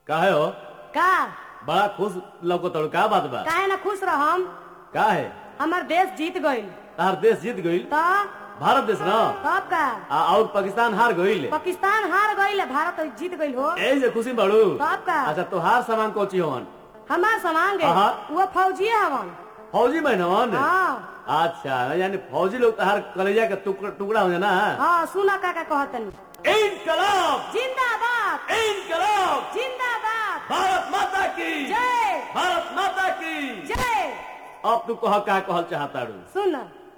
काहे हो का बड़ा खुश लौको तड़ू का बात बा काहे ना खुश रहम का है हमर देश जीत गइल तार देश जीत गईल तो भारत देश ना तब का आ और पाकिस्तान हार गईल पाकिस्तान हार गइल भारत जीत गइल हो ए जे खुशी बाड़ू तब का अच्छा तोहार सामान कोची होवन हमार सामान गे हाँ। वो फौजिए हवन फौजी बहनवन हाँ अच्छा यानी फौजी लोग तोहार कलेजा के टुकड़ा टुकड़ा हो ना हाँ सुना काका कहतनी इनकलाब जिंदाबाद इनकलाब जिंदाबाद भारत माता की जय भारत माता की जय अब तू कह का कहल चाहता रू सुन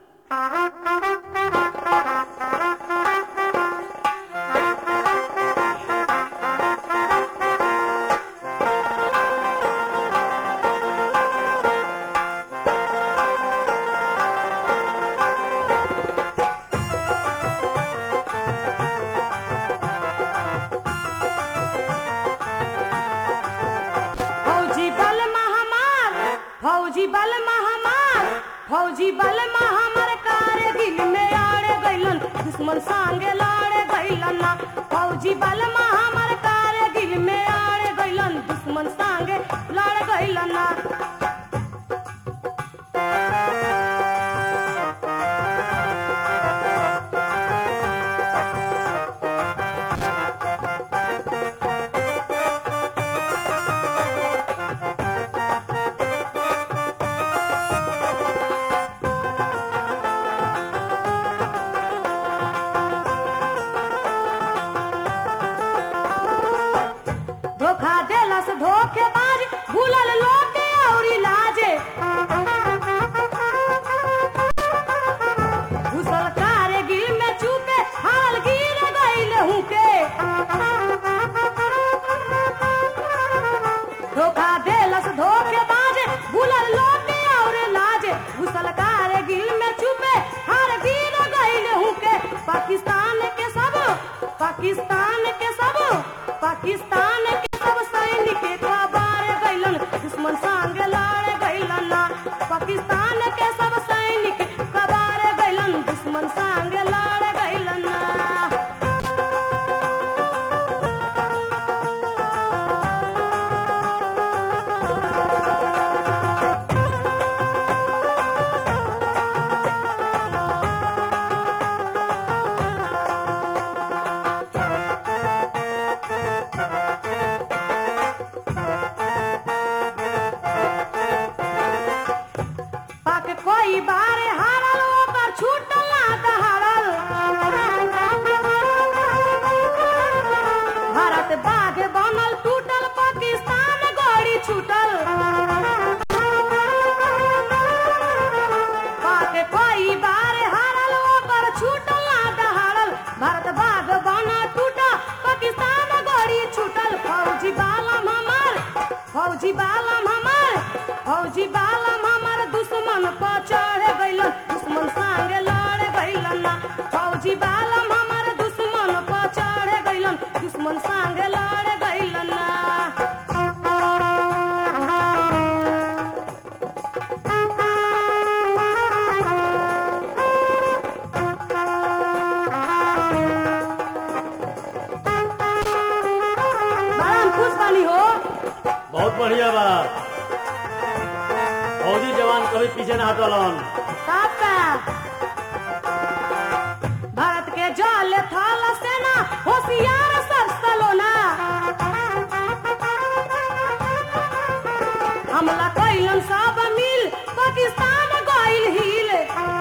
फौजी बल महामार फौजी बल महामार फौजी बल महामार कारगिल में आड़े गइलन दुश्मन संगे लड़े गइलन ना फौजी बल महामार कारगिल में आड़े गइलन दुश्मन संगे लड़े गइलन ना धोखा देलस धोखेबाज भूलल लोटे औरी लाजे घुसल कारगिल में चुपे हाल गिर गइल हुके धोखा देलस धोखेबाज भूलल लोटे और लाजे घुसल कारगिल में चुपे हाल गिर गइल हुके पाकिस्तान के सब पाकिस्तान के सब पाकिस्तान के सब सैनिक कबार गइलन दुश्मन संगे लड़ गइलन ना पाकिस्तान के सब सैनिक कबार गइलन दुश्मन संगे लड़ गइलन ना पाक कोई बार हारल ओकर छूटल ना दहाड़ल भारत बाघ बनल टूटल पाकिस्तान गड़ी छूटल पाक कोई बार हारल ओकर छूटल ना दहाड़ल भारत बाघ बनल टूटल पाकिस्तान गड़ी छूटल फौजी बालम हमार फौजी बालम हमार फौजी बालम हमार दुश्मन पर चढ़ गइल दुश्मन संगे लड़ गइल ना फौजी बालम हमार दुश्मन पर चढ़ गइल दुश्मन संगे लड़ गइल ना बड़ा हम खुश बानी हो बहुत बढ़िया बा फौजी जवान कभी पीछे ना हटलन काका भारत के जल थल सेना होशियार सब सलोना हमला कैलन सब मिल पाकिस्तान गइल हिल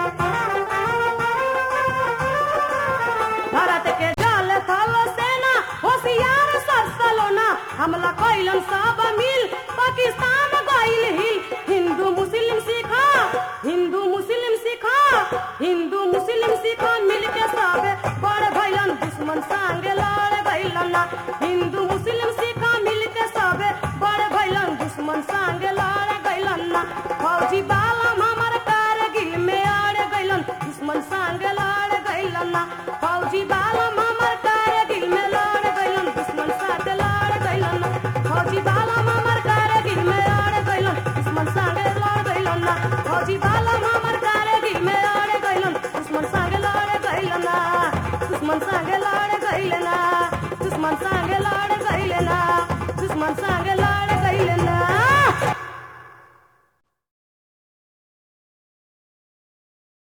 भारत के जल थल सेना होशियार सब सलोना हमला कैलन सब मिल पाकिस्तान गइल हिल हिंदू मुस्लिम सिखा हिंदू मुस्लिम सिखा हिंदू मुस्लिम सिखा मिल के सब बड़ भइलन दुश्मन संगे लड़ गइलन ना हिंदू मुस्लिम सिखा मिल के सब बड़ भइलन दुश्मन संगे लड़ गइलन ना फौजी बालम हमर कारगिल में अड़ गइलन दुश्मन संगे लड़ गइलन ना फौजी बालम हमर कारगिल में लड़ गइलन दुश्मन साथ लड़ गइलन ना फौजी बालम